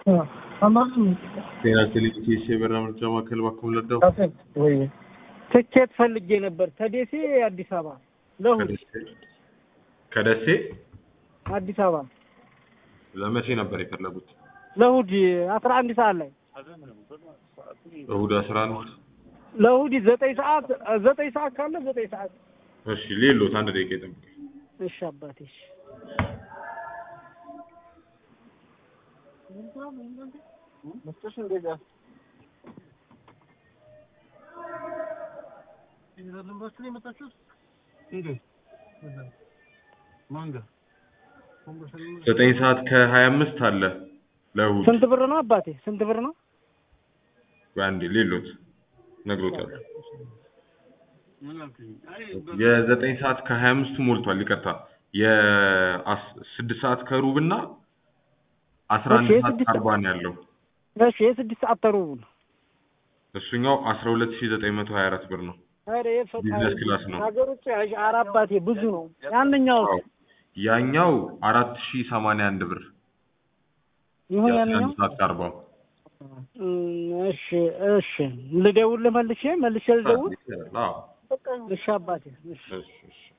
ጤና ቴሌቪዥን የበራ ምርጫ ማዕከል ባክም ለዳው ትኬት ፈልጌ ነበር ከደሴ አዲስ አበባ ለእሑድ ከደሴ አዲስ አበባ ለመቼ ነበር የፈለጉት? ለእሑድ አስራ አንድ ሰዓት ላይ እሑድ አስራ አንድ ለእሑድ ዘጠኝ ሰዓት ዘጠኝ ሰዓት ካለ ዘጠኝ ሰዓት እሺ ሌሎት አንድ ደቂቃ ይጠብቅ። እሺ አባቴ እሺ ዘጠኝ ሰዓት ከሀያ አምስት አለ ለእሑድ ስንት ብር ነው አባቴ ስንት ብር ነው አንዴ ሌሎት ነግሮታል። የዘጠኝ ሰዓት ከሀያ አምስቱ ሞልቷል። ይቅርታ የስድስት ሰዓት ከሩብ እና አስራ አንድ እሺ፣ ሰዓት የስድስት ከአርባ ነው ያለው። እሺ የስድስት ሰዓት ተሩቡ ነው እሱኛው አስራ ሁለት ሺ ዘጠኝ መቶ ሀያ አራት ብር ነው። ኧረ የፈጣሪ ቢዝነስ ክላስ ነው። ሀገር ውጭ ኧረ አባቴ ብዙ ነው ያንኛው አዎ። ያኛው አራት ሺ ሰማንያ አንድ ብር ይሁን የአስራ ያንኛው አንድ ሰዓት ከአርባው እም፣ እሺ እሺ ልደውል መልሼ መልሼ ልደውል አዎ። እሺ አባቴ እሺ እሺ እሺ